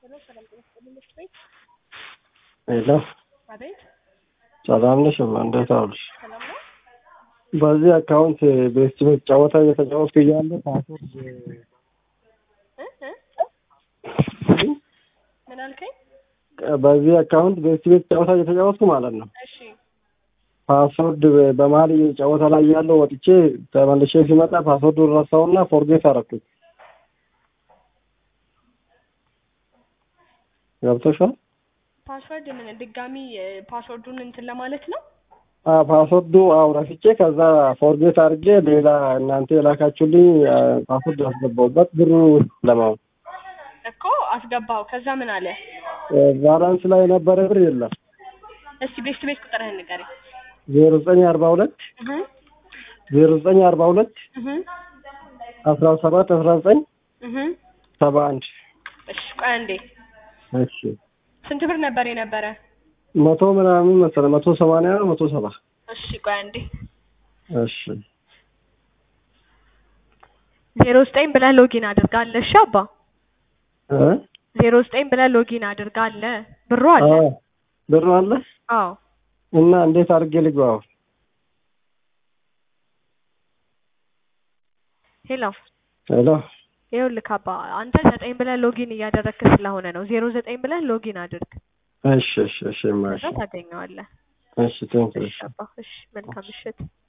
ሄሎ ሰላም ጤና ይስጥልኝ ምክር ቤት ሄሎ አቤት ሰላም ነሽ? እማ እንዴት ዋልሽ? ሰላም ነው በዚህ አካውንት ቤስት ቤት ጨዋታ እየተጫወትኩ እያለ ፓስወርድ እ እ ምን አልከኝ በዚህ አካውንት ቤስት ቤት ጨዋታ እየተጫወትኩ ማለት ነው። እሺ ፓስወርድ በመሀል ጨዋታ ላይ ያለው ወጥቼ ተመልሼ ሲመጣ ፓስወርዱን ረሳውና ፎርጌት አደረኩት። ገብቶሻል? ፓስወርድ ምን ድጋሚ እ፣ ፓስወርዱን እንትን ለማለት ነው አዎ ፓስወርዱ አዎ ረስቼ ከዛ ፎርጌት አድርጌ ሌላ እናንተ የላካችሁልኝ አ፣ ፓስወርድ አስገባሁበት ብሩ ለማወቅ እኮ አስገባው ከዛ ምን አለ ባላንስ ላይ የነበረ ብር የለም። እስቲ ቤስት ቤት ቁጥርህን ንገረኝ ዜሮ ዘጠኝ አርባ ሁለት እህ ዜሮ ዘጠኝ አርባ ሁለት እህ አስራ ሰባት አስራ ዘጠኝ እህ ሰባ አንድ እሺ ቆይ አንዴ እሺ ስንት ብር ነበር የነበረ መቶ ምናምን መሰለህ መቶ ሰማንያ ነው መቶ ሰባ እሺ ቆይ አንዴ እሺ ዜሮ ዘጠኝ ብለህ ሎጊን አድርጋለህ እሺ አባ እ ዜሮ ዘጠኝ ብለህ ሎጊን አድርጋለህ ብሩ አለ አዎ ብሩ አለ አዎ እና እንዴት አድርጌ ልግባው? ሄሎ ሄሎ ይኸውልህ አባ አንተ ዘጠኝ ብለህ ሎጊን እያደረግክ ስለሆነ ነው ዜሮ ዘጠኝ ብለህ ሎጊን አድርግ እሺ እሺ እሺ እማ፣ ከዛ እሺ ታገኘዋለህ እሺ ቴንክ እሺ አባ እሺ መልካም ምሽት